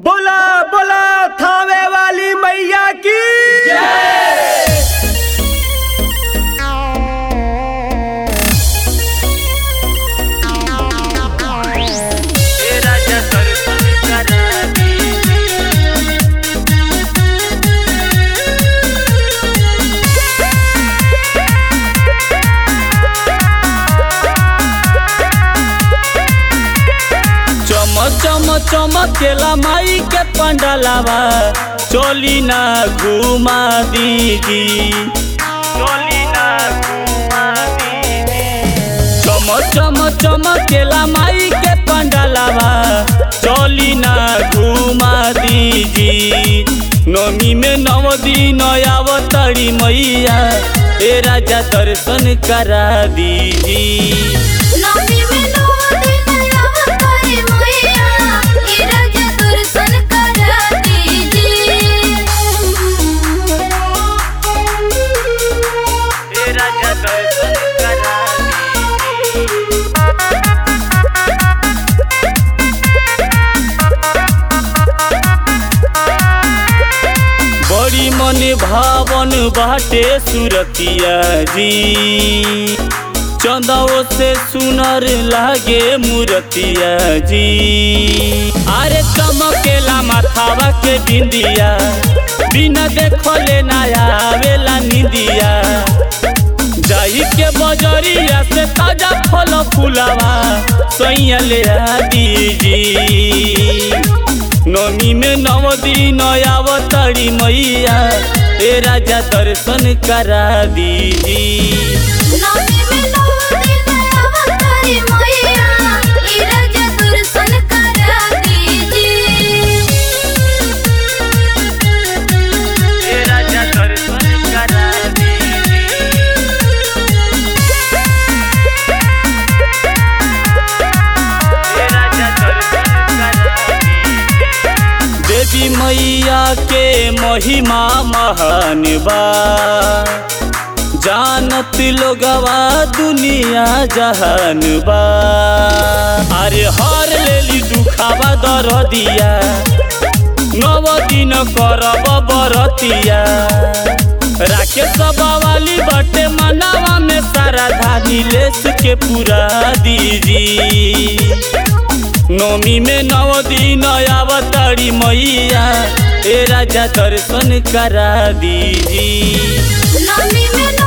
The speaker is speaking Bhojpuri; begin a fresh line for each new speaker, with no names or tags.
बोला बोला थावे वाली मैया की
चम चम चमकेला माई के पंडलावा चोली ना घुमा दीदी चोली ना घुमा दीदी चम चम चमकेला माई के पंडलावा चोली ना घुमा दीदी नमी में नव दिन आवतरी मैया ए राजा दर्शन करा दीदी
नमी में नौ दिन अवतारी मैया ई राजा दर्शन करा दीजिए
ए राजा दर्शन करा दीदी बड़ी मन भावन बाटे सुरतिया जी चंदाओ से सुनर लागे मूर्तिया जी अरे चमकेला माथावा के बिंदिया बिना देखले ना आवेला निंदिया जाई के बजरिया से ताजा फल फुलावा सैया ले आ दीजी नमी में नव दिन आवतरी मैया ए राजा दर्शन करा दीजी
नमी में नौ दिन अवतारी मैया ई राजा दर्शन करा दीजिए
ए राजा दर्शन करा दीजी ए राजा दर्शन करा दीजी देवी मैया के महिमा महान बा जानत लोगवा दुनिया जहान बा अरे हर लेली दुखावा दर दिया नव दिन करब बरतिया राके वाली बटे मनावा में सारा धानी लेस के पूरा दीजी नौमी में नव दिन आवतरी मैया ए राजा दर्शन करा दीजी
नमी में